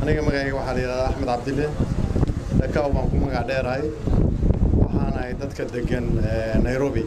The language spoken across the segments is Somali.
aniga magacayga waxaa la yidhahdaa axmed cabdille dhakaw baan ku magac dheerahay waxaan ahay dadka degan nairobi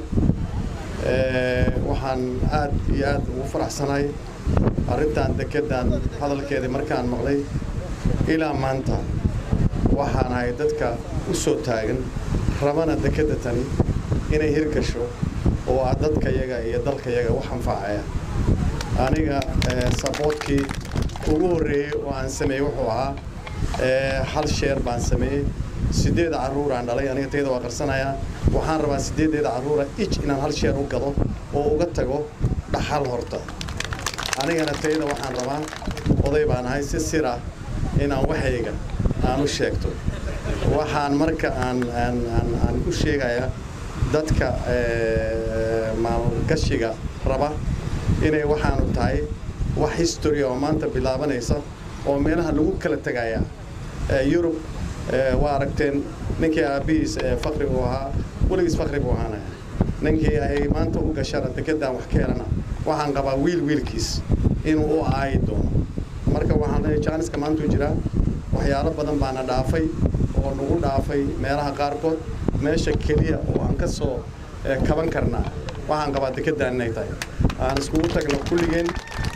waxaan aad iyo aad ugu faraxsanahay arrintan dekeddan hadalkeedii markaan maqlay ilaa maanta waxaan ahay dadka u soo taagan rabana dekedda tani inay hirgasho oo ah dadkayaga iyo dalkayaga wax anfacaya aniga saboodkii ugu horreeyey oo aan sameeyey wuxuu ahaa hal sheer baan sameeyey siddeed carruuraan dhalay aniga tayada waa qarsanayaa waxaan rabaa siddeedeeda carruura ij inaan hal sheer u gado oo uga tago dhaxal horta anigana tayada waxaan rabaa oday baan ahay si sir ah inaan waxayga aan u sheegto waxaan marka aan aan aan aan u sheegayaa dadka maalgashiga raba inay waxaanu tahay wax history oo maanta bilaabanaysa oo meelaha lagu kala tegaya yurub waa aragteen ninkii aabbihiis fakri uu ahaa weligiis fakri buu ahaanaya ninkii ay maanta u gashana dekeddan wax ka helana waxaan qabaa wiil wiilkiis inuu u aayi doono marka waxaan leeyahay jaaniska maantuu jiraa waxyaalo badan baana dhaafay oo nagu dhaafay meelaha qaarkood meesha keliya oo aan ka soo kaban karnaa waxaan qabaa dekeddan inay tahay aan iskugu tagno kulligeen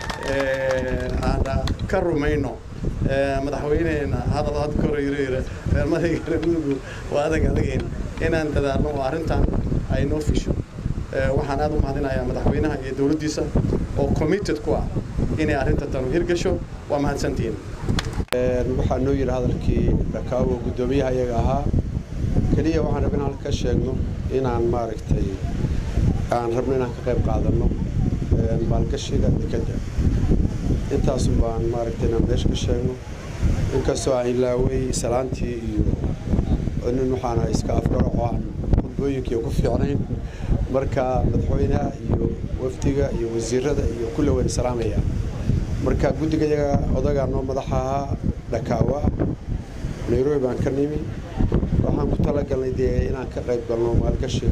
aan ka rumayno madaxweyneena hadal had koro yiro yiro reermadayga reermudugu waa adag adagayn inaan dadaalno oo arrintan ay noo fisho waxaan aad u mahadinayaa madaxweynaha iyo dowladdiisa oo committed ku ah inay arrinta tanu hirgasho waa mahadsantihiin waxaa noo yidhi hadalkii dhakaawo guddoomiyaha iyaga ahaa keliya waxaan rabin halka ka sheegno inaan maaragtay aan rabno inaan ka qayb qaadanno maalgashiga dekedda intaasun baan maaragtay inaan meesha ka sheegno inkastoo aan ilaaway salaantii iyo nin waxaana iska afgaraco aan khudbooyinkiiyo ku fiicnayn marka madaxweynaha iyo wafdiga iyo wasiirada iyo kulle wayna salaamaya marka guddiga iyaga odagaa noo madaxa ahaa dhakaawa nairobi baan ka nimi waxaan ku talagalnay dee inaan ka qayb galno maalgashiga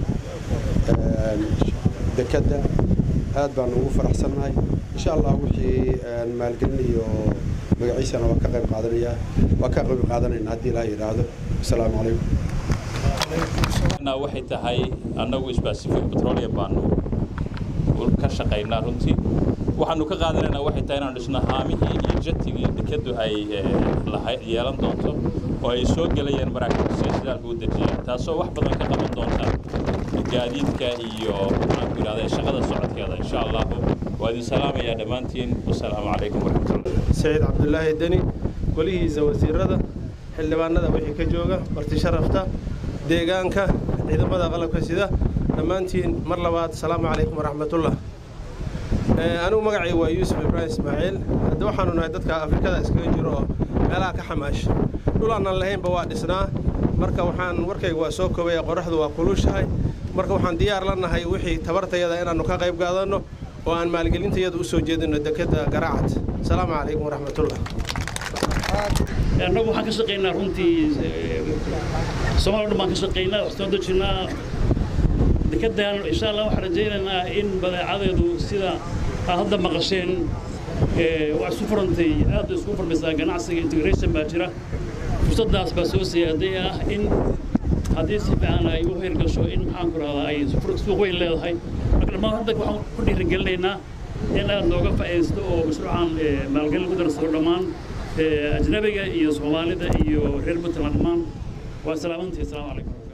dekedda aad baan ugu faraxsannahay insha allah wixii maalgelin iyo magaciisana waa ka qayb qaadanaya waa ka qayb qaadanayna haddii ilaah yidhaahdo asalaamu calaykum waxay tahay annagu specific petroleum baanu ka shaqaynaa runtii waxaanu ka qaadanaynaa waxay tahay inaanu dhisno haamihii iyo jetigii dekeddu ay yeelan doonto oo ay soo gelayaan maraakiibta si shidaalka u dejiyaan taasoo wax badan ka qaban doonta gaadiidka iyo maxaan ku yidhahdaa shaqada socodkeeda insha allahu waa idin salaamayaa dhammaantiin wasalaamu calaykum waraxmatullah saciid cabdulaahi deni golihiisa wasiirada xildhibaanada wixii ka jooga marti sharafta deegaanka ciidamada qalabka sida dhammaantiin mar labaad asalaamu calaykum waraxmatullah anigu magacay waa yuusuf ibraahim ismaaciil hadda waxaanu nahay dadka afrikada iskaga jiro oo meelaha ka xamaasha dhul aanan lahaynba waa dhisnaa marka waxaan warkayga waa soo koobaya qoraxdu waa kulushahay marka waxaan diyaar la nahay wixii tabartayada inaannu ka qayb qaadanno oo aan maalgelintayada u soo jeedino dekedda garaacad asalaamu calaykum waraxmatullah annagu waxaan ka shaqaynaa runtii soomaaliya dhan baan ka shaqaynaa wax soo dejinnaa dekeddan insha allah waxaan rajaynaynaa in badeecadeedu sida aad hadda maqasheen waa isu furantay aad bay isku furmaysaa ganacsiga integration baa jira fursaddaas baa soo siyaaday ah in haddii si fiican ay u hirgasho in maxaan ku rahdaa ay suuq weyn leedahay marka dhammaan hadda waxaan ku dhiirigelinaynaa in aad nooga faa'iidaysto oo mashruucan maalgelin ku darsado dhammaan ajnabiga iyo soomaalida iyo reer puntland dhammaan waa salaamantii asalaamu calaykum